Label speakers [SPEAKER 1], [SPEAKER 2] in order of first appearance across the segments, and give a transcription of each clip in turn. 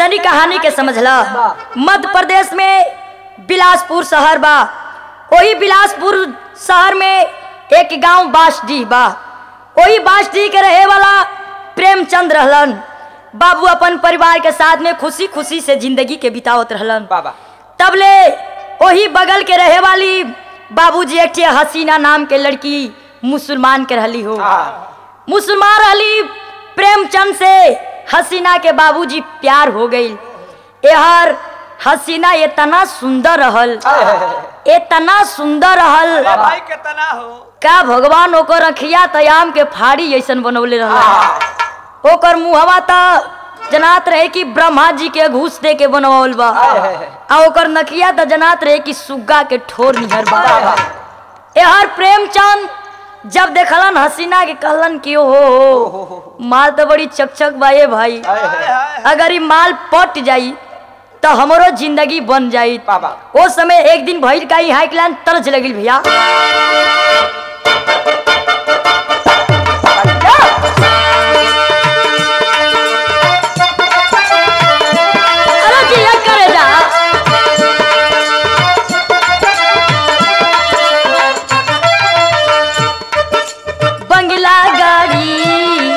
[SPEAKER 1] तनी कहानी के समझला मध्य प्रदेश में बिलासपुर शहर बा वही बिलासपुर शहर में एक गांव बासडीह बा वही बासडीह के रहे वाला प्रेमचंद रहलन बाबू अपन परिवार के साथ में खुशी खुशी से जिंदगी के बितावत रहलन
[SPEAKER 2] बाबा
[SPEAKER 1] तब ले वही बगल के रहे वाली बाबूजी एक ठे हसीना नाम के लड़की मुसलमान के रहली हो
[SPEAKER 2] हाँ
[SPEAKER 1] मुसलमान रहली प्रेमचंद से हसीना के बाबूजी प्यार हो गई एहर हसीना इतना सुंदर रहल इतना सुंदर रहल
[SPEAKER 3] भाई कितना हो
[SPEAKER 1] का भगवान ओकर अखिया तयाम के फाड़ी ऐसन बनौले रहल ओकर मुहवा त जनात रहे कि ब्रह्मा जी के घूस दे के बनवाल बा आ ओकर नकिया त जनात रहे कि सुग्गा के ठोर निहर बा एहर प्रेमचंद जब देखलन हसीना के कहलन कि ओ हो माल तो बड़ी चकचक बा ये भाई अगर ई माल पट जाई तो हमरो जिंदगी बन जाई
[SPEAKER 2] बाबा
[SPEAKER 1] ओ समय एक दिन भइल का हाई क्लान तरज लगिल भैया अरे जिया करे जा बंगला गाड़ी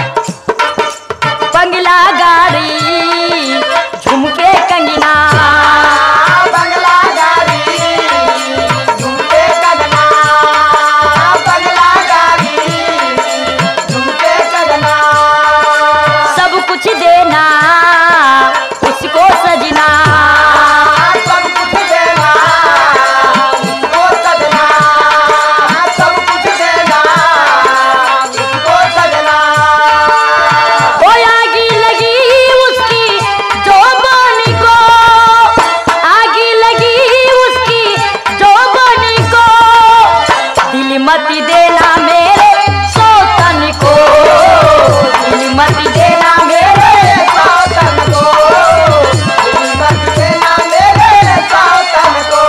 [SPEAKER 1] बंगला गाड़ी झुमके कंगना
[SPEAKER 2] बंगला गाड़ी झुमके कदना बंगला गाड़ी झुमके कदना
[SPEAKER 1] सब कुछ देना उसको सजना
[SPEAKER 2] सब कुछ देना उसको सजना सब कुछ देना उसको सजना
[SPEAKER 1] ओ आगी लगी उसकी जोबानी को आगी लगी उसकी जोबानी को दिल मत देना मेरे सोतन को दिल मत देना मेरे
[SPEAKER 2] सावतन को मत देना मेरे सावतन को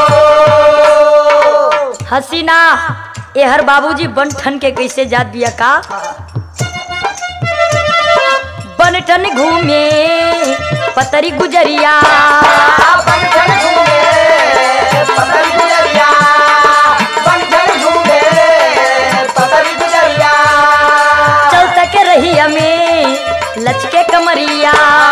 [SPEAKER 1] हसीना एहर बाबूजी बनठन के कैसे जात बिया का बनठन घूमे पतरी गुजरिया
[SPEAKER 2] बंधन घूमे पतरी गुजरिया बंधन घूमे पतरी गुजरिया
[SPEAKER 1] चल तक रही हमें लचके कमरिया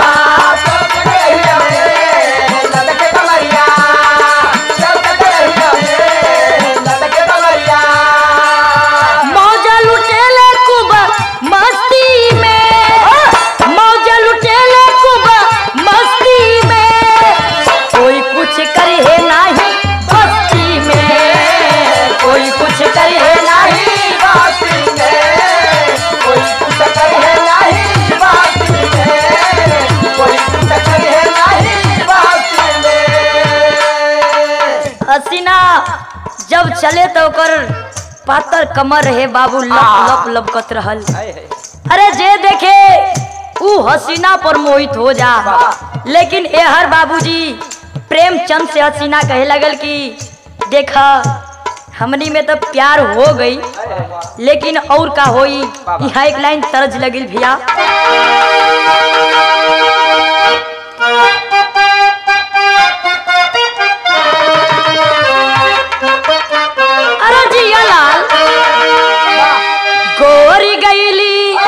[SPEAKER 2] लटके कमरिया लटके रहिया लटके कमरिया
[SPEAKER 1] मौजा लुटेले कुबा मस्ती में मौजा लुटेले कुबा मस्ती में कोई कुछ करे नहीं बस्ती में कोई कुछ करे नहीं
[SPEAKER 2] बाती में कोई कुछ करे नहीं बाती में कोई कुछ करे नहीं बाती में
[SPEAKER 1] हसीना जब चले तो ओकर पातर कमर रहे बाबू लप लप लपकत रहल अरे जे देखे ऊ हसीना पर मोहित हो जा लेकिन एहर बाबूजी प्रेमचंद से हसीना कहे लगल कि देखा हमनी में तो प्यार हो गई लेकिन और का होई यहाँ एक लाइन तरज लगिल भैया अरे जिया लाल गोरी गईली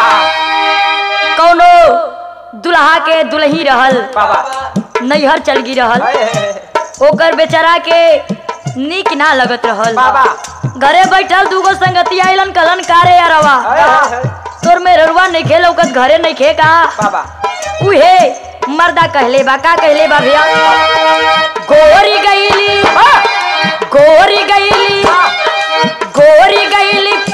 [SPEAKER 1] कौनो दुल्हा के दुल्ही रहल नैहर चल गी रहल ओकर बेचारा के नीक ना लगत रहल
[SPEAKER 2] बाबा।
[SPEAKER 1] घरे बैठल दूगो संगती आइलन कहलन कारे अरवा तोर में ररुआ नहीं खेल ओकर घरे नहीं खे का
[SPEAKER 2] बाबा
[SPEAKER 1] उहे मर्दा कहले बा का कहले बा भैया गोरी गईली गोरी गईली गोरी गईली